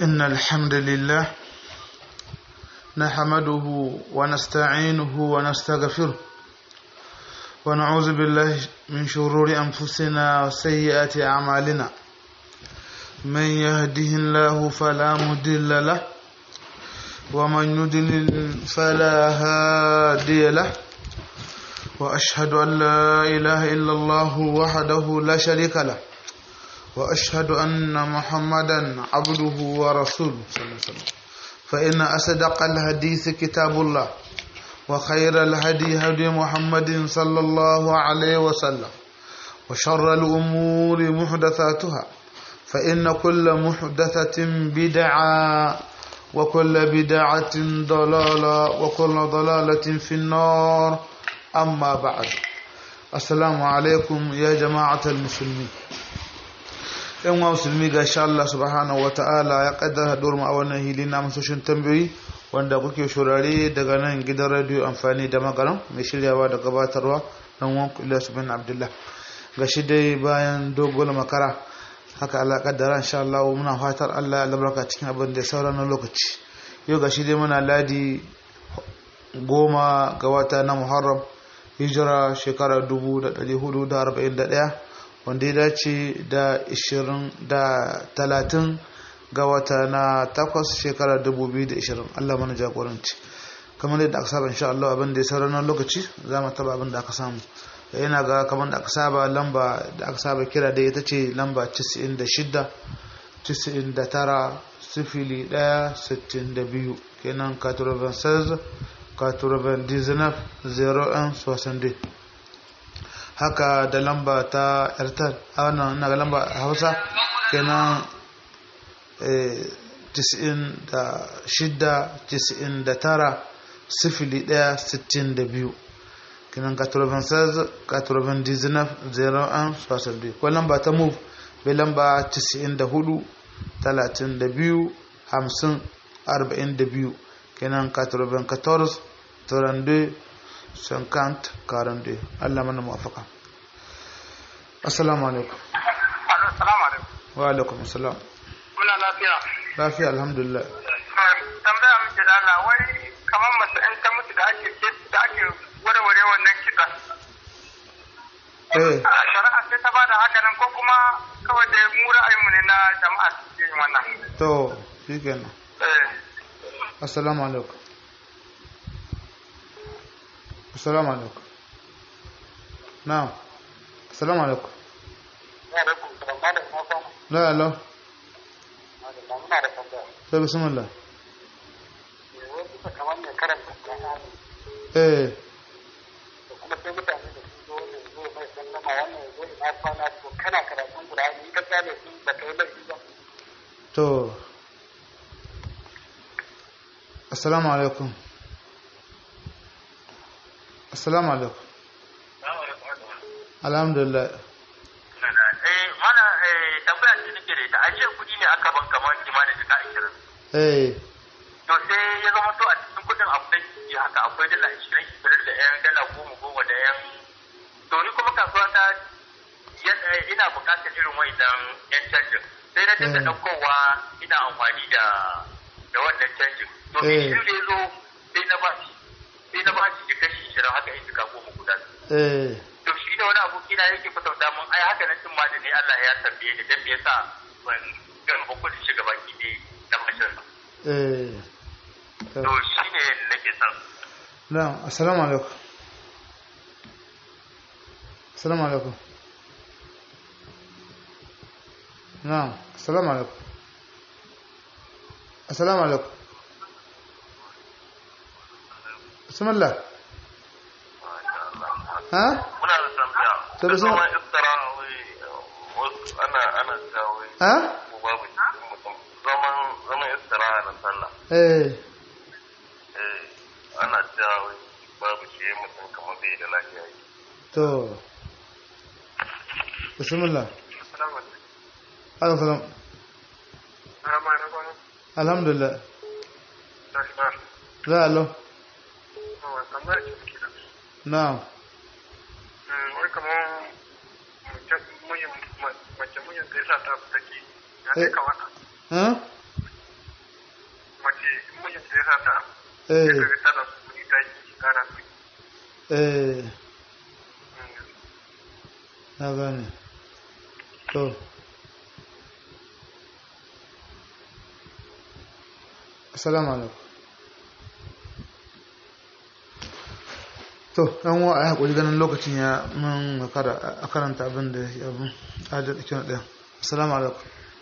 إن الحمد لله نحمده ونستعينه ونستغفره ونعوذ بالله من شرور أنفسنا وسيئات أعمالنا من يهده الله فلا مضل له ومن يضلل فلا هادي له وأشهد أن لا إله إلا الله وحده لا شريك له وأشهد أن محمدا عبده ورسوله صلى الله عليه وسلم فإن أصدق الحديث كتاب الله وخير الهدي هدي محمد صلى الله عليه وسلم وشر الأمور محدثاتها فإن كل محدثة بدعة وكل بدعة ضلالة وكل ضلالة في النار أما بعد السلام عليكم يا جماعة المسلمين yan wa musulmi ga sha Allah subhanahu wa ta'ala ya kaddara haɗuwar a wannan hili na masoshin tambayoyi wanda kuke shurare daga nan gidan radio amfani da magaran mai shiryawa da gabatarwa dan wanku Ilyas bin Abdullah ga shi dai bayan dogon makara haka Allah kaddara insha Allah muna fatar Allah ya albarka cikin abin da ya saura na lokaci yau ga shi dai muna ladi goma ga wata na Muharram hijira shekara 1441 wanda ya dace da 20 da 30 ga wata na takwas shekara 2020 Allah mana jagoranci kamar yadda aka saba insha Allah abin da ya sauran nan lokaci za mu taba abin da aka samu yana ga kamar da aka saba lamba da aka saba kira da ita ce lamba 96 99 sifili 1 62 kenan 96 99 01 62 haka da lamba ta airtel a wannan ina ga lamba hausa kenan 96 sifili 1 62 kenan 96 99 01 62 ko lamba ta move bai lamba 94 32 50 42 kenan 94 32 50 42 Allah mana muwafaka assalamu alaikum assalamu alaikum wa alaikum assalam muna lafiya lafiya alhamdulillah tambaya muke da Allah wai kamar mace in ta mutu da ake da ake warware wannan kitan eh a shari'a sai ta bada haka nan ko kuma kawai da mu ra'ayinmu ne na jama'a suke yin wannan to shikenan eh assalamu alaikum assalamu alaikum na'am assalamu alaikum ya rabu da malam na san la la da muna da tambaya sai bismillah wai kusa kamar mai karanta Qur'ani eh da kuma sai mutane da su zo ne zo mai sallama wannan ya zo ina kwana to kana karatun Qur'ani in ka tsale su ba kai laifi ba to assalamu alaikum assalamu alaikum alhamdulillah eh mana eh tambaya ce nake da ita ajiyar kuɗi ne aka ban kamar kimanin jika 20 eh to sai ya zama to a cikin kudin akwai yi haka akwai dala ashirin ashirin da yan dala goma goma da yan to ni kuma kasuwa ta ya- ina bukatar irin wa'idan yan canjin sai na dinga Mm. ɗaukowa ina amfani da da wannan canjin to Eh. shi da ya zo sai na ba shi sai na ba shi jika shi ashirin haka in jika goma guda eh to shi da wani aboki na yake kwatanta mun ai haka na cin ma da ne Allah ya tambaye ni dan me yasa ban ga kudin shiga baki ne na mashin eh to to shi ne nake son na'am assalamu alaikum assalamu alaikum na'am assalamu alaikum assalamu alaikum bismillah ha muna da tambaya To da zama suna- iftara wai wasu ana ana cewa wai ha ko babu cikin mutum zaman zaman iftara na sallah eh eh ana cewa wai babu shi mutum kamar bai da lafiya yi to bismillah assalamu alaikum alaikum salam Assalamu alaikum alhamdulillah Nashma za a lo Yawa, tambayar ce muke da na'am Mm, wai kamar mace muyin mace muyin da yasa ta fita ke ya Eh. kai kawata ha eh Daga tana su ta yi kana su. eh na gane to assalamu alaikum to yan wa a haƙuri ganin lokacin ya mun makara a karanta abin da ya abin adal ikin ɗaya assalamu alaikum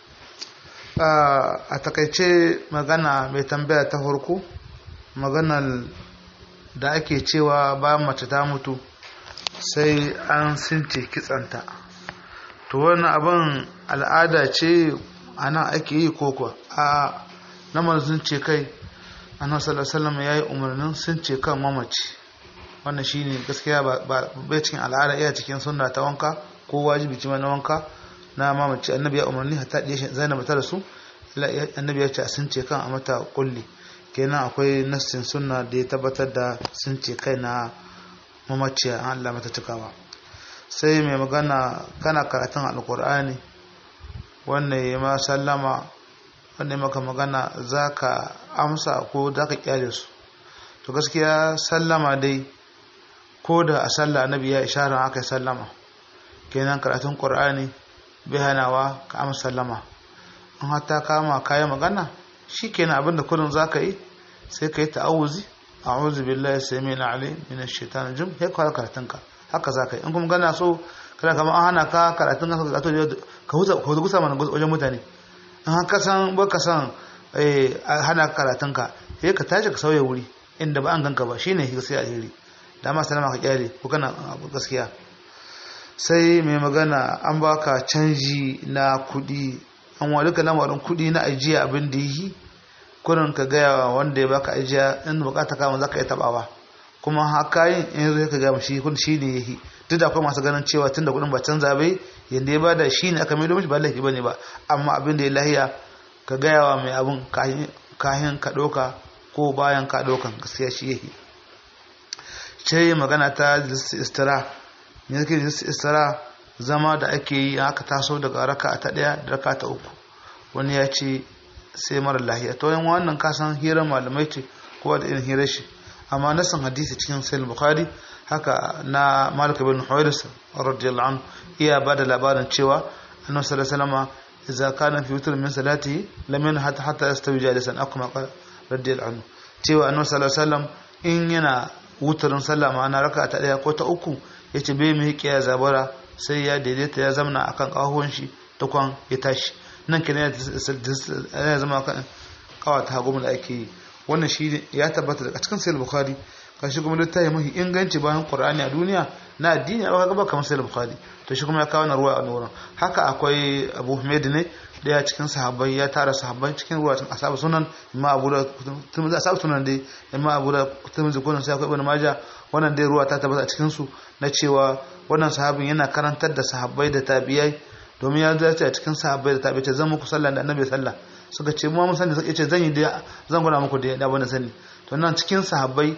a takaice magana mai tambaya ta farko maganar da ake cewa bayan mace ta mutu sai an since kitsanta to wannan abin al'ada ce a nan ake yi koko a namar sun ce kai annabi sallallahu alaihi ya yi umarnin sun ce kan mamaci wannan shine gaskiya ba bai cikin al'ada iya cikin sunna ta wanka ko wajibi ce na wanka na mamaci annabi ya umarni hatta da zainab ta rasu annabi ya ce a sun ce kan a mata kulli kenan akwai nassin sunna da ya tabbatar da sun ce kai na mamaciya an Allah mata cikawa sai mai magana kana karatun alkur'ani wannan ya ma sallama wannan maka magana za ka amsa ko za ka kyale su to gaskiya sallama dai ko da a sallah annabi ya ishara aka yi sallama kenan karatun qur'ani bai hanawa ka amsa sallama in hatta kama kayan magana shi kenan abinda kullum za ka yi sai ka yi ta'awuzi a'udhu billahi samil alim min ash-shaitanir rajim sai ka karatun ka haka za ka yi in kuma gana so kana kamar an hana ka karatun ka ka huta ka gusa mana wajen mutane in haka san ba ka san hana karatun ka sai ka tashi ka sauya wuri inda ba an ganka ba shine gaskiya alheri da ma salama ka kyale ko kana gaskiya sai mai magana an baka canji na kudi an wa duka lamarin kudi na ajiya abin da yi kurin ka gaya wa wanda ya baka ajiya in bukata kama za ka yi tabawa kuma haka yin in zai ka gama shi kun shi ne yahi duk da akwai masu ganin cewa tun da kudin ba canza bai yadda ya bada shi ne aka maido mishi ba laifi bane ba amma abin da ya lahiya ka gaya wa mai abin kahin ka ɗauka ko bayan ka ɗaukan gaskiya shi yahi ce magana ta istira me yake istira zama da ake yi aka taso daga raka ta ɗaya da raka ta uku wani ya ce sai mara lahiya to yan wannan kasan hirar malamai ce kowa da irin hirar shi amma nasan hadisi cikin sahih bukhari haka na malik bin huwairis radiyallahu anhu iya bada labarin cewa annabi sallallahu alaihi wasallam idza kana fi witr min salatihi lam yanha hatta hatta yastawi jalisan akuma qala radiyallahu anhu cewa annabi sallallahu alaihi wasallam in yana wutarin sallah ma'ana raka ta daya ko ta uku yace bai mai kiya zabara sai ya daidaita ya zamna akan kahuwan shi tukwan ya tashi nan kenan ya zama kan kawata hagu da ake yi wannan shi ya tabbata daga cikin sayar bukhari kashi kuma littafi mafi inganci bayan qur'ani a duniya na addini a gaba kamar sayar bukhari to shi kuma ya kawo na ruwa a wurin haka akwai abu humaid ne daya cikin sahabbai ya tara sahabbai cikin ruwa cikin asabu sunan imma abu da tumzi asabu sunan dai imma abu da tumzi kunan sai akwai ibn maja wannan dai ruwa ta tabbata a cikin su na cewa wannan sahabin yana karantar da sahabbai da tabi'ai domin ya zace a cikin sahabbai da tabi'ai ce zan muku sallah da annabi sallah suka ce mu mun sani suka ce zan yi da zan gwada muku da da wani sani to nan cikin sahabbai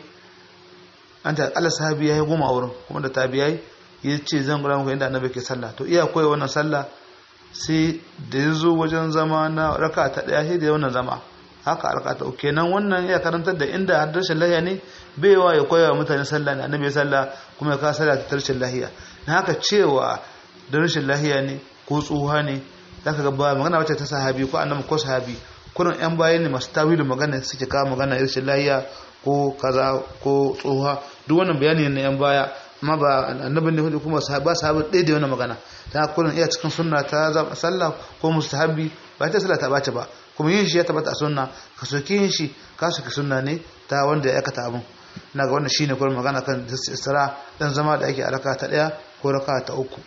an ta Allah sahabi yayi goma wurin kuma da tabi'ai ya ce zan gwada muku inda annabi ke sallah to iya koyi wannan sallah sai da ya zo wajen zama na raka ta daya sai da wannan zama haka raka ta uku kenan wannan ya karantar da inda har rashin lahiya ne baiwa ya koya wa mutane sallah ne annabi sallah kuma ya ka sallah ta rashin lahiya na haka cewa da rashin lahiya ne ko tsoha ne zaka ga ba magana wacce ta sahabi ko annabi ko sahabi kurin yan bayan ne masu tawilin magana suke kawo magana rashin lahiya ko kaza ko tsoha duk wannan bayani ne yan baya amma ba annabin ne hudu kuma ba sahabi ɗaya da wannan magana ta kurin iya cikin sunna ta sallah ko mustahabi ba ta sallah ta bace ba kuma yin shi ya tabbata a sunna ka soki yin shi ka soki sunna ne ta wanda ya aikata abin na ga wannan shine kurin magana kan isra dan zama da ake a raka ta ɗaya ko raka ta uku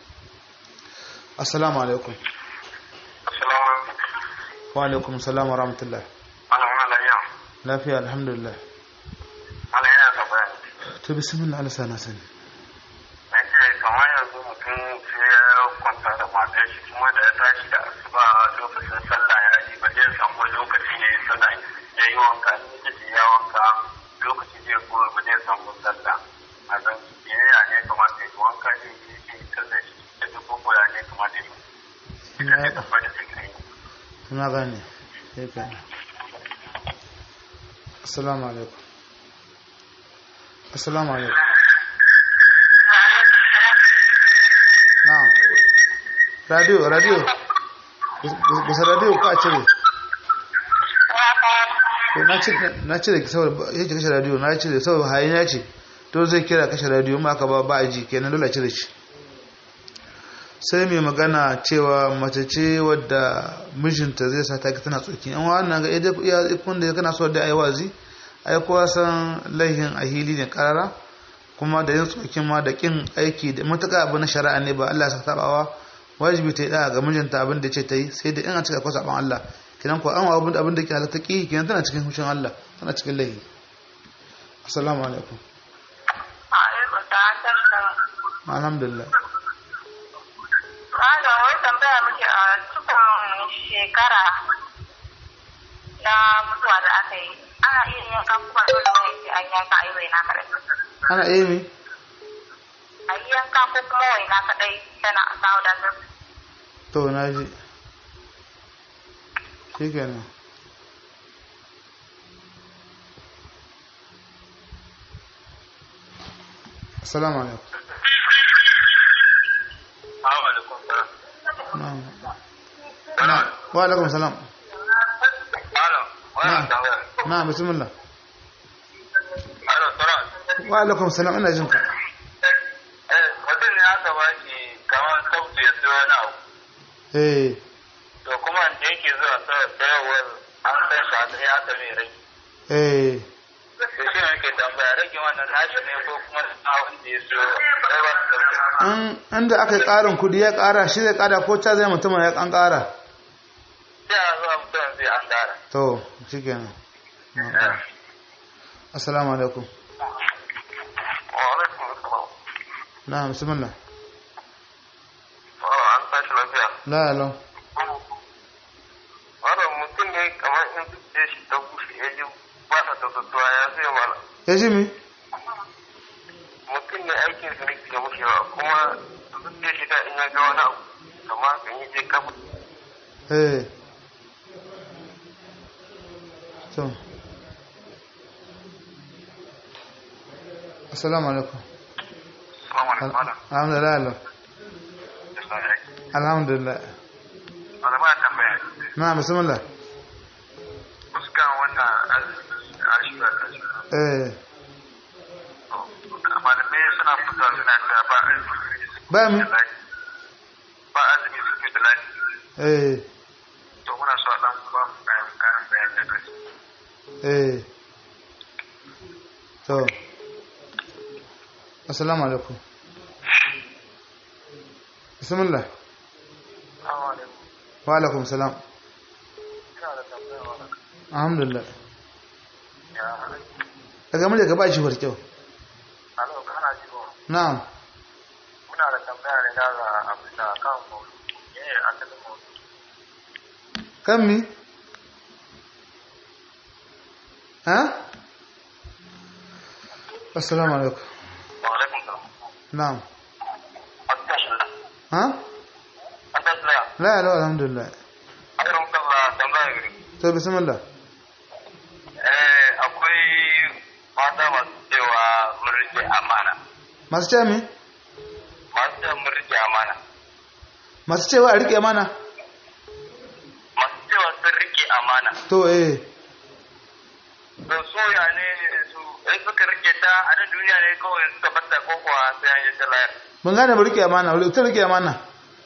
assalamu alaikum wa alaikum salam wa rahmatullah lafiya alhamdulillah to bismillah ala sana sani kamar yanzu mutum sai ya kwanta da matar shi kuma da ya tashi da asuba lokacin sallah ya yi ba zai samu lokacin ya yi sallah ya yi wanka in ya ya wanka lokacin zai kuma ba zai samu sallah a zan ya ne kamata ya yi wanka ne ya yi sallah shi da duk ko ya ne kamata ya yi ita ce tabbata da fikiri na gane sai ka assalamu alaikum assalamu alaikum na'am radio radio bisa radio ko a cire na cire na cire saboda yake kashe radio na cire saboda hayaniya ce to zai kira kashe radio ma ka ba ba a ji kenan dole a cire shi sai mai magana cewa mace ce wadda mijinta zai sa ta tana tsoki an wannan ga iya ikon da kana so da ayi wazi ai kowa san laihin ahili ne karara kuma da yin tsokin ma da kin aiki da mutaka abu na shari'a ne ba Allah ya saka tabawa wajibi ta yi da ga mijinta abin da ce ta yi sai da in a cika kwasa ban Allah kinan ko an abin abin da ke halatta ki kinan tana cikin hushin Allah tana cikin laihi assalamu alaikum alhamdulillah Malam wai tambaya muke a cikin shekara na mutuwa da aka yi ana iya yanka kuma dole wai sai an yanka a yi waina kaɗai. ana iya mi A yi yanka ko kuma waina kaɗai tana a samu da su. to na ji shi kenan assalamu alaikum Assalamu alaikum salam. na'am Salam. wa alaikum salam Malam, wannan tambaya. na'am bismillah Alo, salam. wa alaikum salam ina jin ka Eh, mutum ne aka ba shi kamar sautu ya siyo wani abu. eh To kuma da yake zuwa sayarwar an san shi a tsaye aka mai rai. eh Da shi ne yake tambaya rage wannan nashi ne ko kuma na wanda ya siyo sai ba su sauke. an inda aka yi ƙarin kudi ya ƙara shi zai ƙara ko ta zai mutum ya an ƙara Sai a zuwa mutum zai an gara. to shi kenan assalamu alaikum Wa alaikum assalam. na bismillah Wa an tashi lafiya. la alo Wannan mutum ne kamar in zuciya shi ta bushe ya ji ba ta tattatuwa ya zai mana. ya ji mi mutum ne aikin su ne ke mushewa kuma zuciya shi da in ya ga wani abu kama kan yi je kafa eh to assalamu alaikum salamu alaikum alhamdulillah alo alhamdulillah wanda ba tambaya na bismillah fuskan wannan ashirar ashirar eh malamai suna fita suna da ba azumi ba mi ba azumi suke da lafi eh to muna so a dan ba mu kayan kayan bayan da kai eh to assalamu alaikum bismillah assalamu alaikum wa alaikum salam ina da tambaya wannan alhamdulillah ya daga murya ka ba shi kyau alo kana ji ba na'am muna da tambaya ne da ga abin da kan maudu eh asalin maudu kan mi ha assalamu alaikum wa alaikum salam na'am asalamu ha asalamu la la alhamdulillah akwai kalla tambaya gari to bismillah eh akwai mata masu cewa mun rike amana masu cewa mi masu cewa mun rike amana masu cewa a rike mana masu cewa sun rike amana to eh to so ya ne su in suka rike ta a nan duniya ne kawai suka bata ko kuwa sai an yi ta layar mun gane ba rike amana wani ta rike amana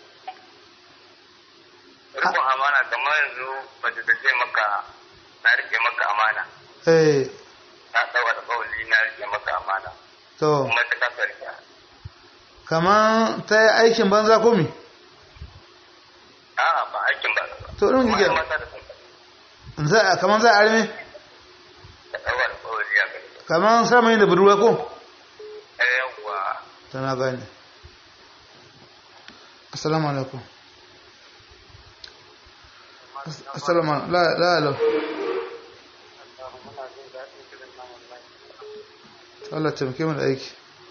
rikon amana kamar yanzu mace ta ce maka na rike maka amana eh na tsawa da kawali na rike maka amana to kuma ta kasa rike kaman ta yi aikin banza ko mi a'a ba aikin ba To, ɗin Kuma yake- mata da sun za a kaman za a arme ta tsawa da kawali ya kai kaman samayin da budurwa ko eh yawwa tana gane assalamu alaikum As- assalamu alaikum la la alo Allah taimake mu da aiki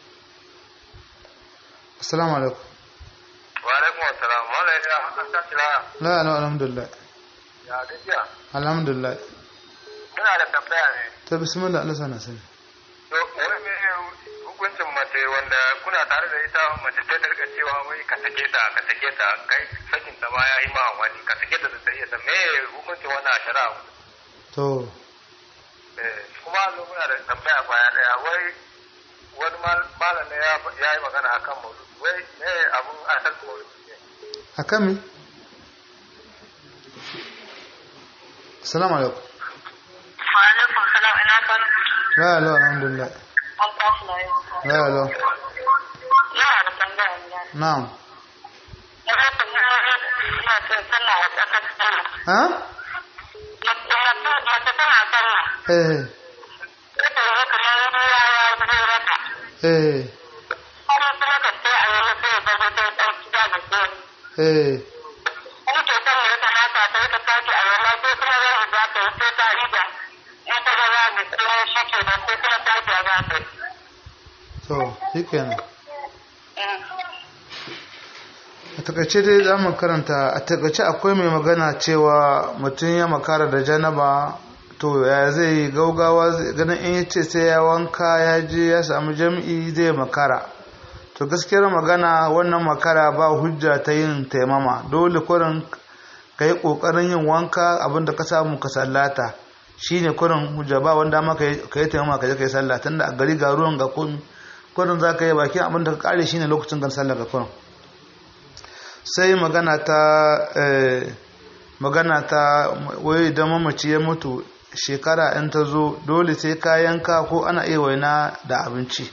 assalamu alaikum wa alaikum assalam wala ya an tashi la la la alhamdulillah ya gajiya alhamdulillah ina da tambaya ne ta bismillah Allah sana sani to wai me hukuncin mace wanda kuna tare da ita mace ta tarka cewa wai ka sake ta ka sake ta kai sakin ta ma ya yi ma wani ka sake ta da sai ta me hukuncin wannan a shari'a to Eh, kuma zo muna da tambaya kwaya daya wai wani mal- malam ne ya ya yi magana akan mauludi wai me abun asal mauludi ne akan me assalamu alaikum Wa alaikum salam ina kan la la alhamdulillah an tashi na yau. la la Yana da tambaya ne. na'am Ina tambaya ina son sallah a tsakar sallah. ha Mace mace tana sallah. eh Ita ne kamar wani ya ya zai raka. eh Kuma kuma ka sai a yi sai ya zama sai ɗan gida da ke. eh Kuma ke son ya kamata ta yi ta tashi a yana ko kuma zai za ta yi sai ta ida. In ta ga za mu tsira shi ke nan ko kuma ta ga za ta yi. to shikenan a takaice dai za mu karanta a takaice akwai mai magana cewa mutum ya makara da janaba to ya zai yi gaugawa zai- ganin in yace sai ya wanka ya je ya samu jam'i zai makara to gaskiyar magana wannan makara ba hujja ta yin taimama dole kurin ka yi ƙoƙarin yin wanka abinda ka samu ka sallata shine kurin hujja ba wanda ma ka yi taimama ka je ka yi sallah tunda a gari ga ruwan ga komi kurin za ka yi bakin abinda ka kare shine lokacin gan sallah ga kurin sai magana ta eh, magana ta wai idan mamaci ya mutu shekara in ta zo dole sai ka yanka ko ana iya waina da abinci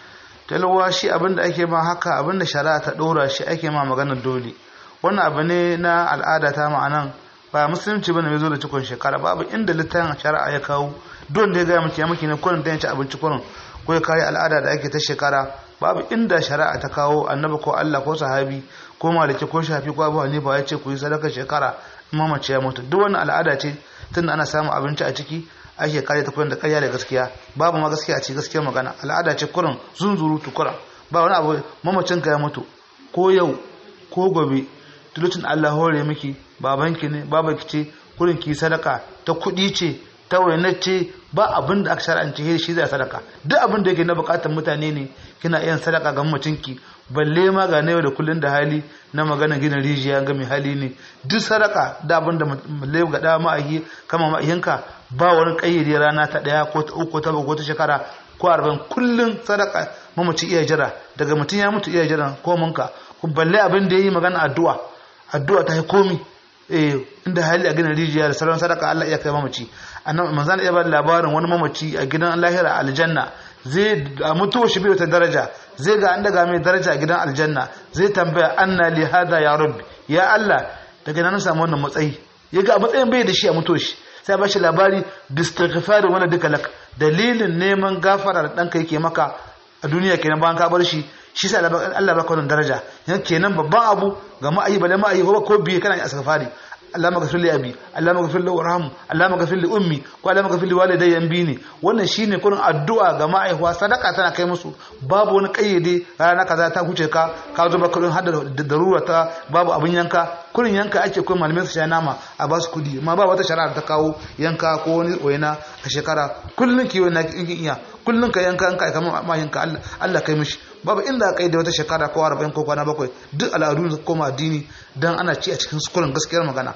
talwa shi abinda ake ma haka abinda shari'a ta ɗora shi ake ma maganar dole wannan abu ne na al'ada ta ma'anan ba musulunci bane mai zo da cikon shekara babu inda littafin shari'a ya kawo don da ya gaya miki ya miki ne kurin da ya ci abinci kurin ko ya kare al'ada da ake ta shekara babu inda shari'a ta kawo annabi ko Allah ko sahabi ko maliki ko shafi ko abu hanifa ya ce ku yi sadaka shekara in mamaci ya mutu duk wannan al'ada ce tunda ana samun abinci a ciki ake kare ta kurin da ƙarya da gaskiya babu ma gaskiya a ci gaskiya magana al'ada ce kurin zunzuru tukura ba wani abu mamacin ka ya mutu ko yau ko gobe tulutun Allah hore miki babanki ne babanki ce kurin ki sadaka ta kuɗi ce ta wainar ce ba abin da aka shar'ance shi zai sadaka duk abin da yake na bukatar mutane ne kina iya sadaka ga mutunki balle ma ga yau da kullun da hali na magana gina rijiya ga mai hali ne duk sadaka da abin da balle ga da ma'ahi kama ma'ahinka ba wani kayyade rana ta daya ko ta uku ta ko ta shekara ko arba'in kullun sadaka mamaci iya jira daga mutum ya mutu iya jira ko munka balle abin da yayi magana addu'a addu'a ta yi komi eh inda hali a gina rijiya da sauran sadaka Allah iya kai mamaci annabi manzon iya ba labarin wani mamaci a gidan lahira aljanna zai a mutuwa shi bai ta daraja zai ga an daga mai daraja a gidan aljanna zai tambaya anna li hada ya rabbi ya Allah daga nan samu wannan matsayi ya ga matsayin bai da shi a mutuwa shi sai ba shi labari bistighfar wala duka lak dalilin neman gafara da danka yake maka a duniya kenan bayan ka bar shi shi sa Allah baka wannan daraja yan kenan babban abu ga ma'ayi bale ma'ayi ko ko biye kana asghafari Allah maghfir li abi Allah maghfir li warham Allah maghfir li ummi ko Allah maghfir li walidayya bini wannan shine kurin addu'a ga ma'aihuwa sadaka tana kai musu babu wani kayyade rana kaza ta huce ka ka zo ba kurin hada da darura ta babu abin yanka kurin yanka ake kuma malamai su sha nama a basu kudi amma ba wata shari'a ta kawo yanka ko wani waina a shekara kullun ki wani in iya kullun ka yanka yanka kamar ma yanka Allah Allah kai mishi babu inda kai da wata shekara ko 40 ko kwana bakwai duk al'adu su koma addini dan ana ci a cikin sukurin gaskiyar magana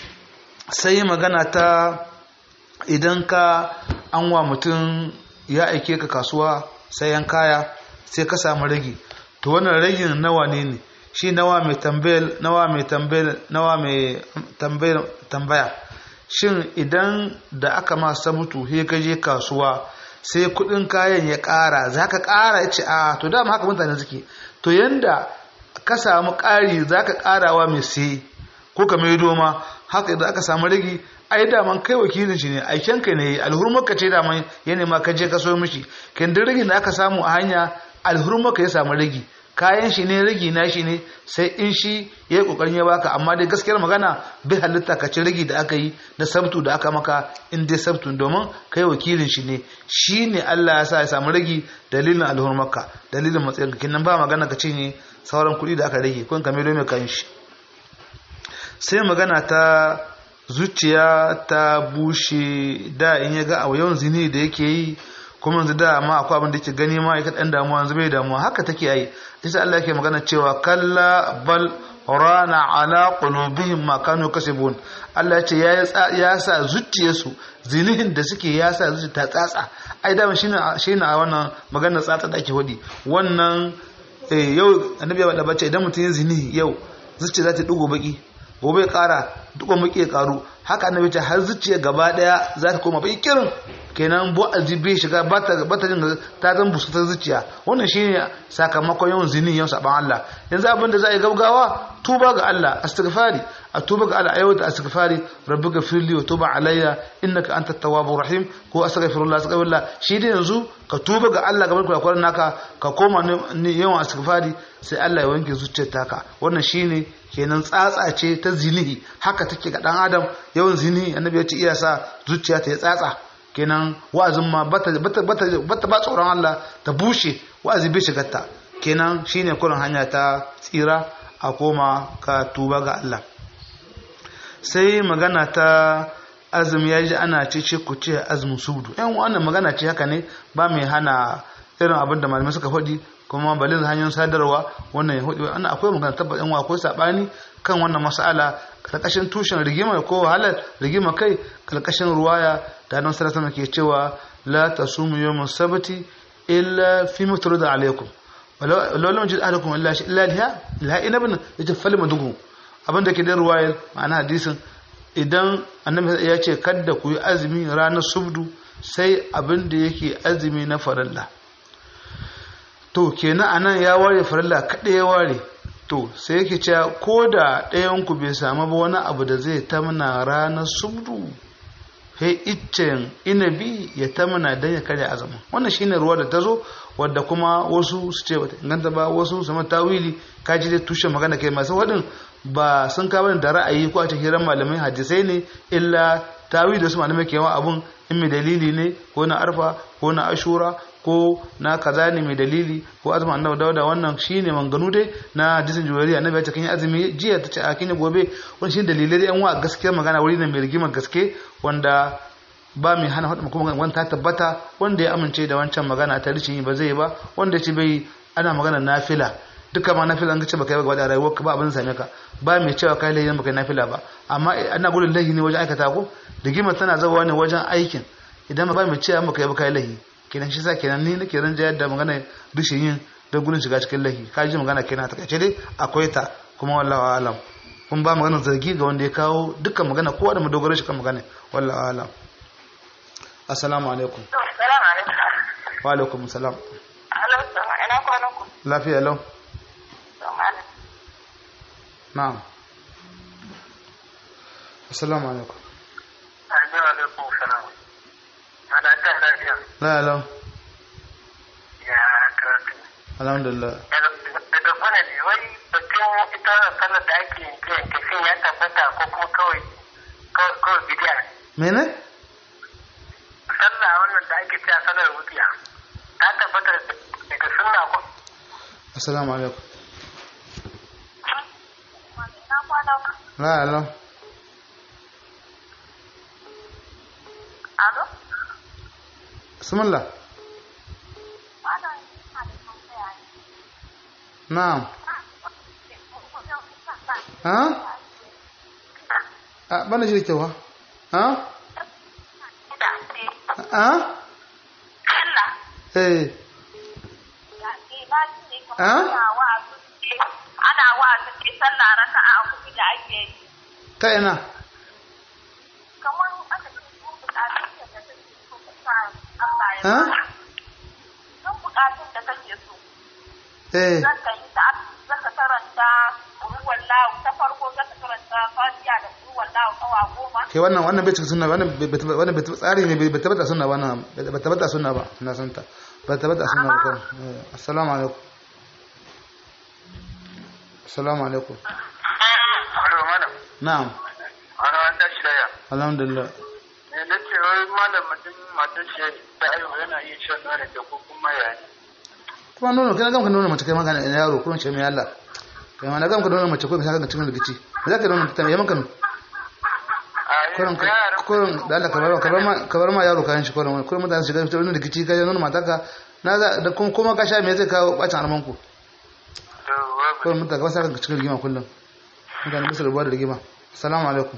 sai magana ta idan ka an wa mutum ya aike ka kasuwa sayan kaya sai ka samu ragi to wannan ragin nawa ne ne shi nawa mai tambayar nawa mai tambayar nawa mai tambayar tambaya shin idan da aka ma sabutu he ka je kasuwa sai kudin kayan ya kara za ka kara ya ce a to dama haka mutane suke to yanda ka samu kari za ka karawa mai sai ko ka mai doma haka idan aka samu ragi ai daman kai wakilin shi ne aiken ka ne alhurmarka ce daman ya nema ka je ka so mishi kindin ragin da aka samu a hanya alhurmarka ya samu ragi kayan shi ne ragi na shi ne sai in shi ya yi kokarin ya baka amma dai gaskiyar magana bai halitta ka ci ragi da aka yi na sabtu da aka maka in dai sabtu domin kai wakilin shi ne shi ne Allah ya sa ya samu ragi dalilin alhurmarka dalilin matsayin ka kinan ba magana ka cinye sauran kuɗi da aka rage kun kame mai kayan shi sai magana ta zuciya ta bushe da in ya ga a yawan zini da yake yi kuma yanzu da ma akwai abin da yake gani ma ya kaɗan damuwa yanzu bai damuwa haka take yi isa Allah yake magana cewa kalla bal rana ala qulubihim ma kanu kasibun Allah ya ce ya sa zuciyarsu zinihin da suke ya sa zuciya ta tsatsa ai da shine shine a wannan magana tsatsa da ake hudi wannan eh yau annabi ya bada bace idan mutum ya zini yau zuciya za ta dugo baki gobe ya kara dugo baki ya karu haka annabi ce har zuciya gaba daya za ta koma baki kirin kenan bu azibi shiga ba ta ba ta jin ta zan busu ta zuciya wannan shine sakamakon yawan zini yawan saban Allah yanzu abin da za a yi gaugawa tuba ga Allah astighfari a tuba ga Allah ayyuta astighfari rabbuka firli wa tuba alayya innaka antat tawwabur rahim ko astaghfirullah astaghfirullah shi dai yanzu ka tuba ga Allah gaban kurakuran naka ka koma ne yawan astighfari sai Allah ya wanke zuciyar taka wannan shine kenan tsatsa ce ta zinihi haka take ga dan adam yawan zinihi annabi ya ce iya sa zuciya ta ya tsatsa kenan wa'azin ma bata bata bata ba tsoron Allah ta bushe wa'azi bai shigar ta kenan shine kullun hanya ta tsira a koma ka tuba ga Allah sai magana ta azumi ya ji ana ce ce ku ce azumin subdu yan wannan magana ce haka ne ba mai hana irin abin da malamai suka faɗi kuma balin hanyar sadarwa wannan ya hudu ana akwai magana tabbas yan akwai sabani kan wannan mas'ala karkashin tushen rigima ko wahalar rigima kai karkashin ruwaya da nan sarasa ke cewa la tasumu yawmus sabti illa fi mutrada alaikum walau lam jid ahlukum illa shi illa liha liha inabin yace fal madugu abin da ke da ruwayar ma'ana hadisin idan annabi ya ce kada ku yi azumi ranar subdu sai abin da yake azumi na farilla to kenan anan ya ware farilla kaɗai ya ware to sai yake cewa ko da ɗayanku bai samu ba wani abu da zai tamna ranar subdu sai iccen inabi ya tamna don ya karya azumin wannan shine ruwa da ta zo wadda kuma wasu su ce bata inganta ba wasu su mata tawili kaji dai tushen magana kai masu waɗin ba sun kawo da ra'ayi ko a cikin hirar malamai hadisai ne illa tawili da su malamai ke yawan abun in mai dalili ne ko na arfa ko na ashura ko na kaza ne mai dalili ko azumin annabi dauda wannan shine manganu dai na hadisin juwariya annabi ya ce kin yi azumi jiya ta ce a kin yi gobe wannan shine dalilai da yan wa gaskiyar magana wuri ne mai rigimar gaske wanda ba mai hana hudu kuma wani ta tabbata wanda ya amince da wancan magana ta rishin yi ba zai ba wanda ya ce bai ana magana nafila duka ma nafila an ka ce baka yi ba da rayuwar ka ba abin same ka ba mai cewa kai lahi baka yi nafila ba amma ana gudun lahi ne wajen aikata ko rigimar tana zawa ne wajen aikin idan ba mai cewa baka yi ba kai lahi kenan shi sa kenan ni nake ran jayar da magana rishin yin da gudun shiga cikin lahi ka ji magana kenan ta kace dai akwai ta kuma wallahu alam kun ba magana zargi ga wanda ya kawo dukkan magana kowa da madogaro shi kan magana wallahu alam assalamu alaikum Salamu alaikum. wa alaikum salam Alo, sama ina kwanan ku. lafiya lau Sama ana. na'am assalamu alaikum Assalamu alaikum salam. Ana ta lafiya. la lau Ya karatu. alhamdulillah Daga kwana ne wai batun ita sallar da ake yanke shin ya tabbata ko kuma kawai kawai bidiya. mene Sallah wannan da ake cewa sallar wutsiya. Ta tabbata daga sunna ko assalamu alaikum Ina kwanan ku. la lau Alo? bismillah Kwanan ina da tambaya ne. na'am ha a bana shi da kyau ha ha Da ce, ha Allah, eh ya ce na ji ne kamar Ah? ana wa'azi ce, ana wa'azi ce sallah raka'a huɗu da ake yi. ta ina Kamar aka ce sun buƙatun da kake so ka sa Allah ya Ah? ba. Sun buƙatun da kake so. eh zaka yi ta zaka karanta ruwan lawu ta farko zaka karanta fatiha da ruwan lawu kawa goma kai wannan wannan bai cikin sunna ba, wannan bai bai- wannan bai tsari ne bai bai tabbata sunna ba wannan bai tabbata sunna ba na san ta bai tabbata sunna ba kai Eh, assalamu alaikum assalamu alaikum Alo malam. na'am Ana an tashi daya. alhamdulillah Ne na ce wai malam mutum matan shi ta aiwa yana iya shan nono da ko kuma yaya. kuma nono kai na gamka nono mace kai magana ina yaro kuma ce mai Allah kai ma na gamka nono mace ko ka saka cikin rigici me zaka nono ta yaman kan A kurin kurin da Allah ka bar ka bar ma ka bar ma yaro kayan shi kurin kurin mutane shiga fitar wani rikici ka nuna mataka na za da kuma kuma ka sha me zai kawo bacin arman ku to babu kurin mutane ka wasa ka cikin rigima kullum mutane musu rubuwa da rigima assalamu alaikum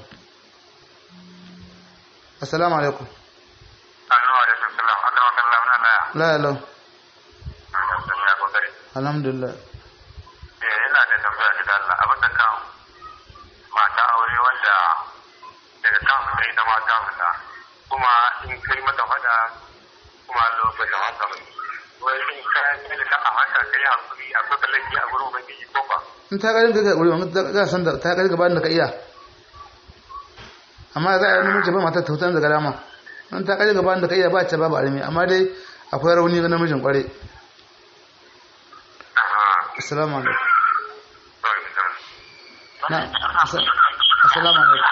assalamu alaikum annu alaikum salam Allah wa kallam na laya la ya lau sun ya kokari alhamdulillah eh ina da tambaya da Allah abin da kan mata aure wanda daga kan sai da mata fita kuma in kai mata fada kuma lokacin haka mai wai in ka yi da a haka kai hakuri akwai kallaki a gurin ubangiji ko ba in ta garin ka wuri wani ga san da ta garin gaban da ka iya amma za a yi namiji ba matar ta hutar da garama in ta garin gaban da ka iya ba ta babu armi amma dai akwai rauni ga namijin kware assalamu alaikum na assa- assalamu alaikum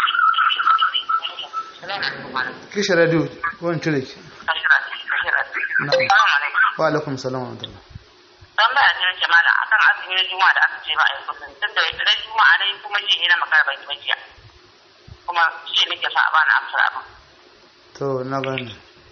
kishi radio wani cire ki na wa alaikum salam wa rahmatullah dan ba ne ce mala akan azumi na juma'a da aka ce ba a yi kusan tun da ita juma'a dai kuma ji ina makara bai ba jiya kuma shi nake sa a bani amsar abin to na gane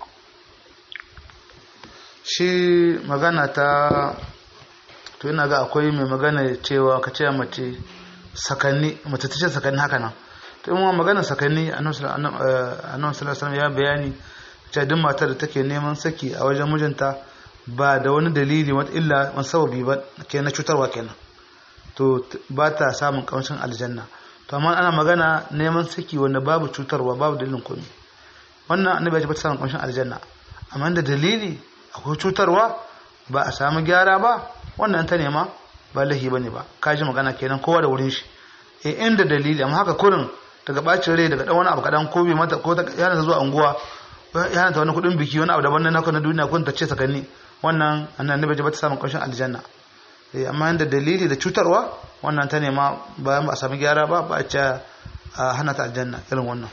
shi magana ta to ina ga akwai mai magana cewa ka ce mace sakanni mace ta ce sakanni haka nan to in ma magana sakanni annabi sallallahu alaihi wasallam ya bayani cewa duk matar da take neman saki a wajen mijinta ba da wani dalili wata illa wani sababi ba ke na cutarwa kenan to t- ba ta samun kamshin aljanna to amma ana magana neman saki wanda babu cutarwa babu dalilin komai wannan annabi ya ce ba ta samun kamshin aljanna amma da dalili akwai cutarwa ba a samu gyara ba wannan ta nema ba lahi bane ba ka ji magana kenan kowa da wurin shi e inda dalili amma haka kurin daga bacin rai daga dan wani abu kadan ko bai mata ko ta yana ta zuwa unguwa yana ta wani kudin biki wani abu daban na naka na duniya kun ta ce sakanni wannan annabi ba ta samun kamshin aljanna eh amma inda dalili da cutarwa wannan ta nema bayan ba a samu gyara ba ba a ce a hana ta aljanna irin wannan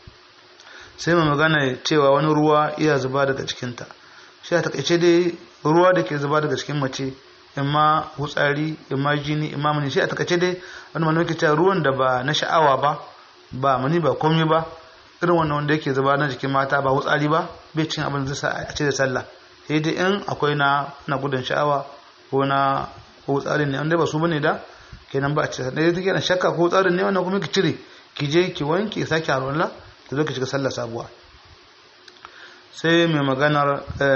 sai mai magana cewa wani ruwa iya zuba daga cikinta shi a takaice dai ruwa da ke zuba daga cikin mace imma hutsari imma jini imma mani shi a takaice dai wani mana yake cewa ruwan da ba na sha'awa ba ba mani ba komai ba irin wannan wanda yake zuba na jikin mata ba hutsari ba bai cin abin da zai sa a ce da sallah sai dai in akwai na na gudun sha'awa ko na hutsari ne wanda ba su bane da kenan ba a ce dai take na shakka ko hutsarin ne wannan kuma ki cire ki je ki wanke sake harwalla ta zo ki shiga sallah sabuwa sai mai maganar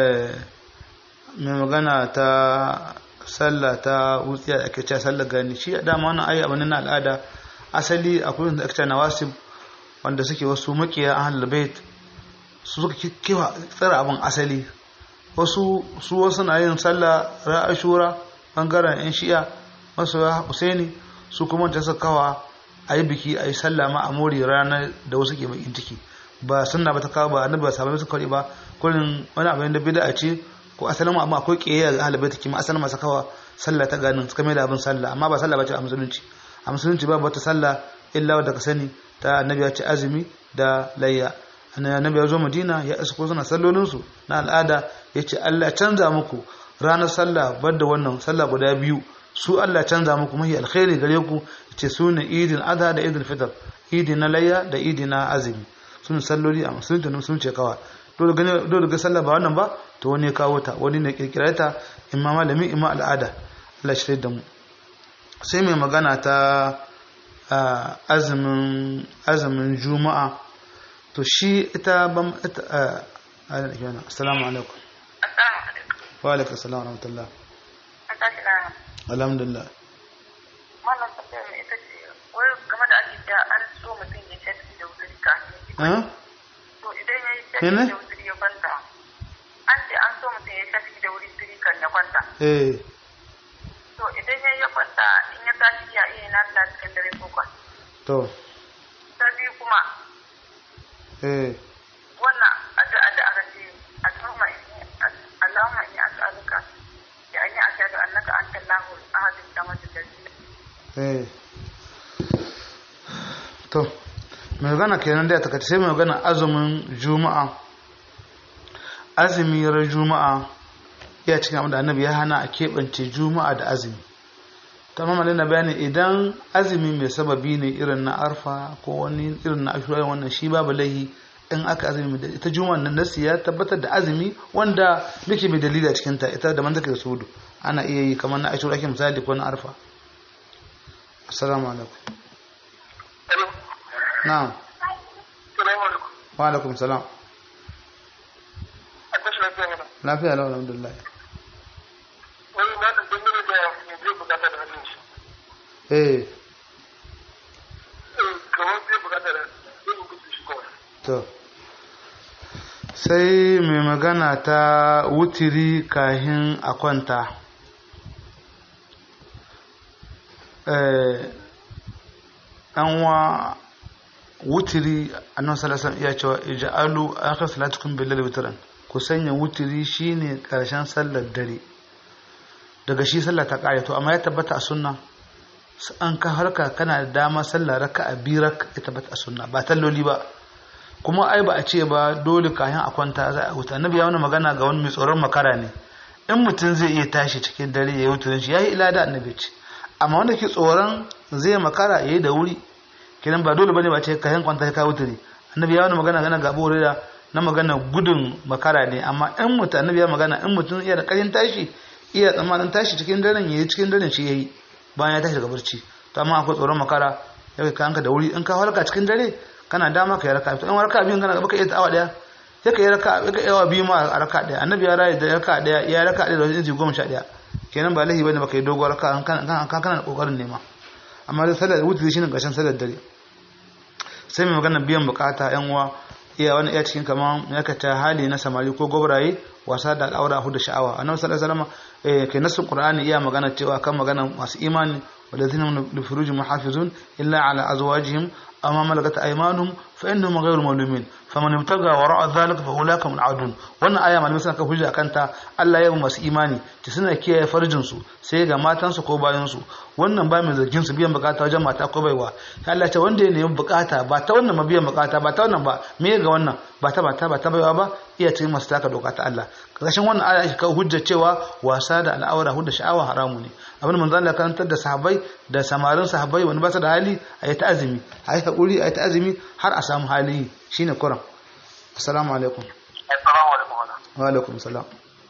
mai magana ta sallah ta wutsiya da ake cewa sallah gani shi dama wannan ayi abin na al'ada asali akwai wanda ake cewa nawasib wanda suke wasu makiya ahlul bait su suka kewa tsara abin asali wasu su wasu na yin sallah ra'ashura bangaren yan shi'a masu husaini su kuma ta suka kawa a yi biki a yi sallah ma a more ranar da wasu ke bakin ciki ba sunna ba ta kawo ba annabi ba sabai su kawai ba kullun wani abin da bid'a ce ko asalin amma akwai kiyayya ga ahlul kima asalin masu kawa sallah ta ganin suka mai da abin sallah amma ba sallah ba ce a musulunci a musulunci ba wata sallah illa wadda ka sani ta annabi ya ce azumi da layya annabi ya zo madina ya isa ko suna sallolin su na al'ada ya ce Allah canza muku ranar sallah bar da wannan sallah guda biyu su Allah canza muku mahi alkhairi gare ku ce su ne idin adha da idin fitr idi na layya da idi na azumi sun salloli a musulunci da musulunci kawa dole gane dole ga sallah ba wannan ba to wani ya kawo ta wani ne kirkira ta imma malami imma al'ada Allah shi da mu sai mai magana ta azumin azumin juma'a to shi ita ban ita assalamu alaikum wa alaikum assalam wa rahmatullah alhamdulillah Malam tambayar mai ita ce, wai game da ake cewa an so mutum ya shafi da wuri kafin eh To idan ya yi shafi Mene? da wuri ya kwanta, an ce an so mutum ya shafi da wuri turi kan ya kwanta. eh To idan ya yi ya kwanta in ya tashi ya iya na fila cikin dare ko kwan. to Ta biyu kuma eh wannan addu'a da aka ce Allahumma inni Allahumma inni as'aluka bi anni ashhadu annaka anta Allahu ahad as-samad al-ladhi eh to mai magana kenan da ta kace sai mai magana azumin juma'a azumi ran juma'a ya cikin abin da annabi ya hana a keɓance juma'a da azumi tamam malin na bayani idan azumi mai sababi ne irin na arfa ko wani irin na ashura wannan shi babu laihi in aka azumi da ita juma'a nan nasi ya tabbatar da azumi wanda muke mai dalili a cikin ta ita da man take da sudu ana iya yi kamar na ashura ke misali ko na arfa assalamu alaikum na'am wa alaikum salam lafiya lau alhamdulillah eh to sai mai magana ta wutiri kahin a kwanta wa wutiri annan salasan iya cewa ija'alu akhir salatukum bilal witran ku sanya wutiri shine karshen sallar dare daga shi sallah ta kare to amma ya tabbata a sunna an ka harka kana da dama sallah raka'a birak ya tabbata a sunna ba talloli ba kuma ai ba a ce ba dole kayan a kwanta za a huta annabi ya wani magana ga wani mai tsoron makara ne in mutum zai iya tashi cikin dare ya yi wuturin shi ya yi ila da annabi ce amma wanda ke tsoron zai makara ya yi da wuri kenan ba dole bane ba ce kayan kwanta ka wuturi annabi ya wani magana gana ga abu da na magana gudun makara ne amma in mutum annabi ya magana in mutum iya da karin tashi iya tsammanin tashi cikin daren ya yi cikin daren shi ya yi bayan ya tashi daga barci to amma akwai tsoron makara ya kai kanka da wuri in ka halka cikin dare kana dama ka yi raka in raka biyun kana baka iya awa daya sai ka yi raka ka yawa biyu ma a raka daya annabi ya rayu da raka daya ya raka daya da wajen inci goma sha daya kenan ba lahi bane baka yi dogon raka kan kan kana da kokarin nema amma da sallar wuce shi ne gashin sallar dare sai mai magana biyan bukata yan uwa iya wani iya cikin kaman yakata hali na samari ko gobraye wasa da al'aura hudu sha'awa annabi sallallahu alaihi wasallam kai nasu qur'ani iya magana cewa kan magana masu imani والذين لفروجهم محافظون إلا على أزواجهم أما ملكت أيمانهم فإنهم غير ملومين فمن ابتغى وراء ذلك فأولاك من عادون wannan aya malamai suna kan hujja kanta Allah ya yi masu imani ta suna kiyaye farjin su sai ga matan su ko bayan su wannan ba mai zargin su biyan bukata wajen mata ko baiwa Allah ce wanda ya nemi bukata ba ta wannan ma biyan bukata ba ta wannan ba me ga wannan ba ta ba ta ba ta baiwa ba iya cikin masu taka doka ta Allah kashin wannan aya ake kawo hujja cewa wasa da al'aura hudda sha'awa haramu ne abin manzo Allah karantar da sahabbai da samarin sahabbai wani ba su da hali a yi ta azumi a yi haƙuri a yi ta azumi har a samu hali shine kuran assalamu alaikum assalamu alaikum wa alaikum salam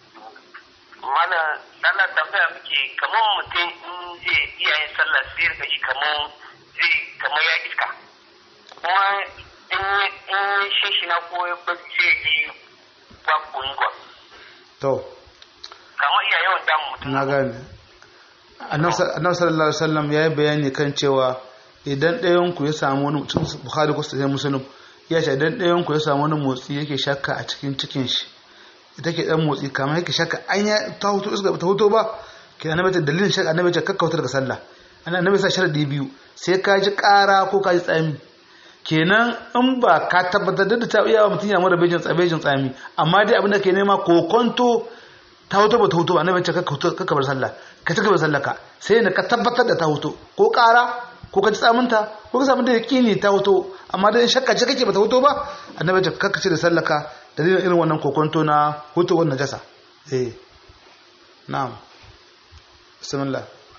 mana sallar tambaya muke kamar mutum in zai iya yin sallah sai ka ji kamar zai kamar ya iska kuma in in shi na ko ya bacci ya ji ba kungwa to kamar iya yawan damun mutum na gane annabi sallallahu alaihi wasallam ya yi bayani kan cewa idan ɗayan ku ya samu wani mutum bukhari ko sai muslim ya ce idan ɗayan ku ya samu wani motsi yake shakka a cikin cikin shi ita ke dan motsi kamar yake shakka an ya ta hoto iska ta hoto ba ke annabi ta dalilin shakka annabi ta kakkautar daga sallah annabi sa sharadi biyu sai ka ji ƙara ko ka ji tsami kenan in ba ka tabbatar da ta iya mutum ya mara bejin tsabejin tsami amma dai abin da ke nema kokonto ta hoto ba ta hoto annabi ta kakka bar sallah ka cika bar sallah ka sai ne ka tabbatar da ta hoto ko ƙara ko ka ji tsaminta ko ka samu da yaƙini ta hoto amma dai shakka ce kake ba ta hoto ba annabi ta kakka ce da sallah ka dalilin irin wannan kokonto na hutowar najasa eh na'am bismillah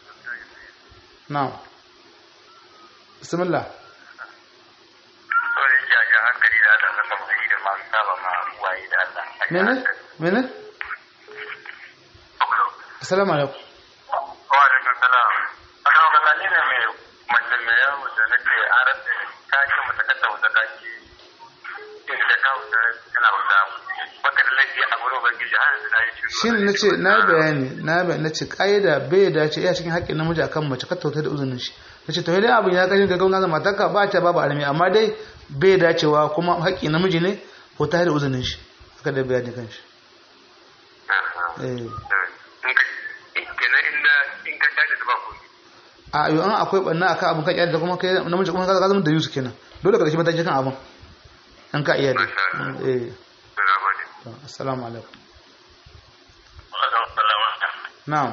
na'am bismillah Sorry, jaja hankali da Allah na tafsiri da masu saba ma uwaye da Allah. mene mene assalamu alaikum Wa alaikum salam. Akan kalla ni ne mai mace mai yawo da nake arar da ta ce mata kanta wata ta ce in da kawo ta tana wata baka da laifi a gurin ubangiji har yanzu na yi shiru. shi ne nace na bayani na bayani nace kaida bai dace iya cikin haƙƙin namiji akan mace ka tauta da uzunin shi nace to dai abin ya kashin ga gauna matarka ba ta babu alimi amma dai bai dacewa kuma haƙƙin namiji ne ko ta da uzunin shi haka da bayani kan shi eh Kenan in na in ka tashi da ba ku. a yau an akwai banna akan abin kan da kuma kai namiji kuma ka zama da yusu kenan dole ka dace mataki kan abin an ka iya dai eh Na gode. to, assalamu alaikum Alaikum salam. na'am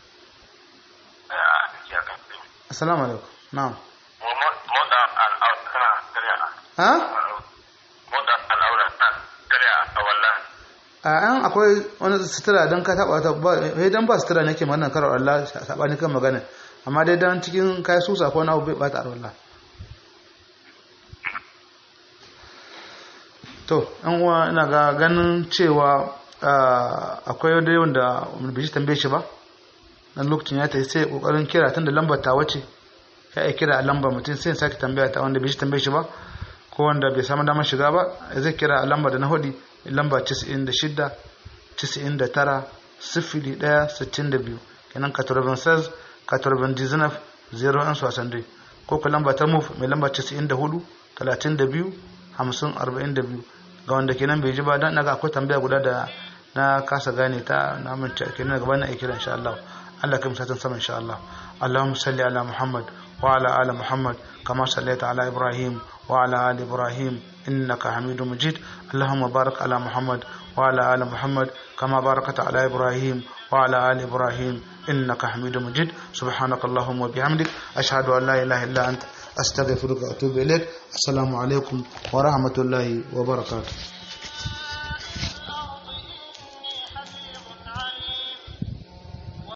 Ah, ya kan. assalamu alaikum na'am Motsa al'aura tana karya. ha Motsa al'aura tana karya a wallah. a yan akwai wani sutura don ka taba ta ba sai dan ba sutura nake magana karar Allah sabani kan magana amma dai dan cikin kai susa ko na bai bata arwalla to an uwa ina ga ganin cewa akwai dai wanda bai shi tambaye shi ba dan lokacin ya tafi sai kokarin kira tun da lambar ta wace ya yi kira a lambar mutum sai sake tambaya ta wanda bai shi tambaye shi ba ko wanda bai samu damar shiga ba zai kira a lambar da na hudi lamba 96 99 sifili ɗaya sittin da biyu kenan katorban saz katorban dizinaf zero an sosan dai ko ku lamba ta muf mai lamba casa'in da hudu talatin da biyu hamsin arba'in da biyu ga wanda kenan bai ji ba don naga akwai tambaya guda da na kasa gane ta na mince kenan gaba na ikira insha Allah Allah kai musatan sama insha Allah Allahumma salli ala Muhammad wa ala ali Muhammad kama sallaita ala Ibrahim wa ala ali Ibrahim innaka Hamidum Majid Allahumma barik ala Muhammad وعلى آل محمد كما باركت على إبراهيم وعلى آل إبراهيم إنك حميد مجيد سبحانك اللهم وبحمدك أشهد أن لا إله إلا أنت أستغفرك وأتوب إليك السلام عليكم ورحمة الله وبركاته